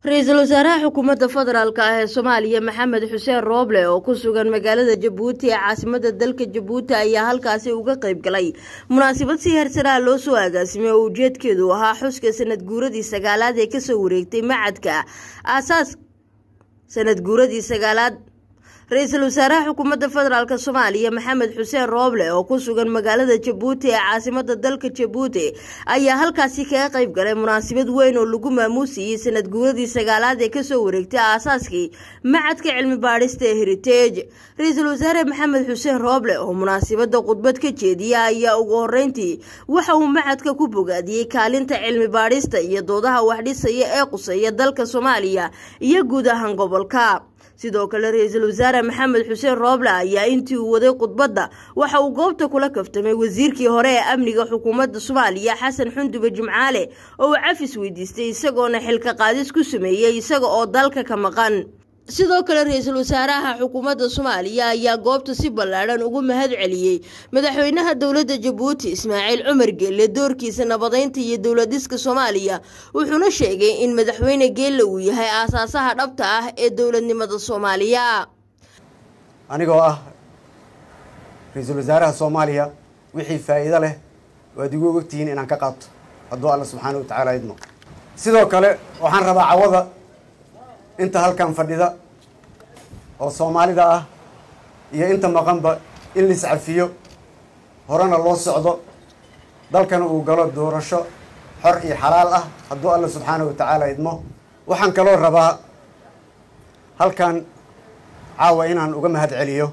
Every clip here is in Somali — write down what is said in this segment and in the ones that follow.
ra-iisul wasaaraha xukuumadda federaalk ah ee soomaaliya maxamed xuseen rooble oo ku sugan magaalada jabuuti ee caasimada dalka jabuuti ayaa halkaasi uga qayb galay munaasabad si hersanaha loo soo agaasimay oo ujeedkeedu ahaa xuska sanad guuradii sagaalaad ee kasoo wareegtay macadka aasaas sanad guuradii sagaalaad ra-iisul wasaaraha xukuumadda federaalk soomaaliya maxamed xuseen rooble oo ku sugan magaalada jabuuti ee caasimada dalka jabuuti ayaa halkaasi kaga qayb galay munaasabad weyn oo lagu maamuusiyey sanad guuradii sagaalaad ee kasoo wareegtay aasaaskii macadka cilmi baadhista ee heritage ra-iisul wasaare maxamed xuseen rooble oo munaasabada khudbad ka jeediya ayaa ugu horeyntii waxa uu macadka ku bogaadiyey kaalinta cilmi baadhista iyo doodaha waxdhisaya ee quseeya dalka soomaaliya iyo guud ahaan gobolka sidoo kale ra-iisul wasaare maxamed xuseen rooble ayaa intii uu waday khudbadda waxa uu goobta kula kaftamay wasiirkii hore ee amniga xukuumadda soomaaliya xasan xundube jimcaale oo uu cafis weydiistay isagoona xilka qaadis ku sameeyey isaga oo dalka ka maqan sidoo kale ra-iisul wasaaraha xukuumadda soomaaliya ayaa goobta si ballaadhan ugu mahad celiyey madaxweynaha dowladda jabuuti ismaaciil cumar geelle doorkiisa nabadeynta iyo dowladiska soomaaliya wuxuuna sheegay in madaxweyne geelle uu yahay aasaasaha dhabta ah ee dowladnimada soomaaliya anigoo ah ra-iisul wasaaraha soomaaliya wixii faa'iido leh waad igu ogtihiin inaan ka qaato hadduu alla subxaana wa tacaala idmo sidoo kale waxaan rabaa cawada inta halkan fadhida oo soomaalida ah iyo inta maqanba in la iscafiyo horena loo socdo dalkana uu galo doorasho xor iyo xalaal ah hadduu alla subxaana wa tacaala idmo waxaan kaloo rabaa halkan caawa inaan uga mahad celiyo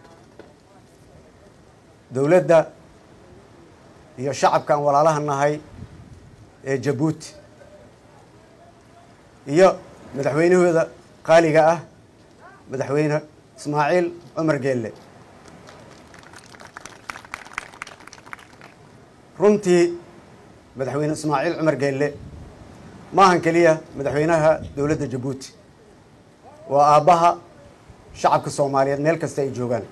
dowladda iyo shacabka aan walaalaha nahay ee jabuuti iyo madaxweynahooda qaaliga ah madaxweyne ismaaciil cumar geelle runtii madaxweyne ismaaciil cumar geelle maahan keliya madaxweynaha dowladda jabuuti waa aabbaha shacabka soomaaliyeed meel kasta ay joogaan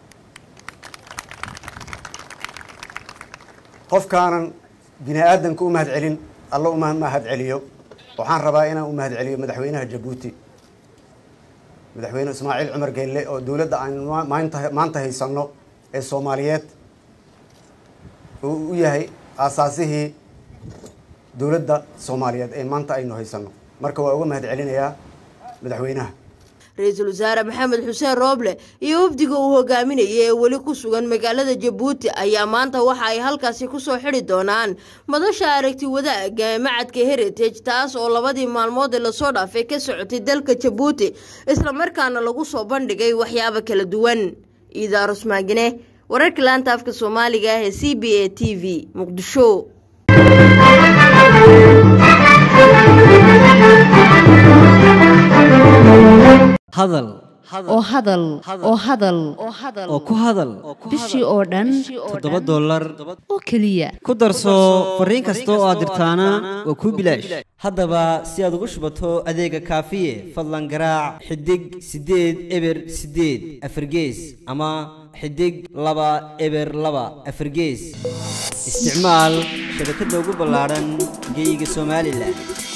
qofkaanan bini aadanka u mahad celin alla uma mahad celiyo waxaan rabaa inaan u mahad celiyo madaxweynaha jabuuti madaxweyne ismaaciil cumar geelle oo dowladda aan maanta maanta haysanno ee soomaaliyeed oo u yahay aasaasihii dowladda soomaaliyeed ee maanta aynu haysanno marka waa uga mahad celinayaa madaxweynaha ra-iisul wasaare maxamed xuseen rooble iyo wafdiga uu hogaaminayay ee weli ku sugan magaalada jabuuti ayaa maanta waxa ay halkaasi kusoo xidi doonaan madasha aragti wadaaga ee macadka heritage taas oo labadii maalmood ee lasoo dhaafay ka socotay dalka jabuuti islamarkaana lagu soo bandhigay waxyaabo kala duwan iidaarus maagine wararka laanta afka soomaaliga ah ee c b a t v muqdisho hadal oo hadal oo hadal oo ku hadal bishii oo dhan toddoba dollar oo keliya ku darso fariin kasta oo aad dirtaana waa kuu bilaash haddaba si aad ugu shubato adeega kaafiye fadlan garaac xidig siddeed eber siddeed afargees ama xidig laba eber laba afargees isticmaal shabakadda ugu ballaadhan geeyiga somalilan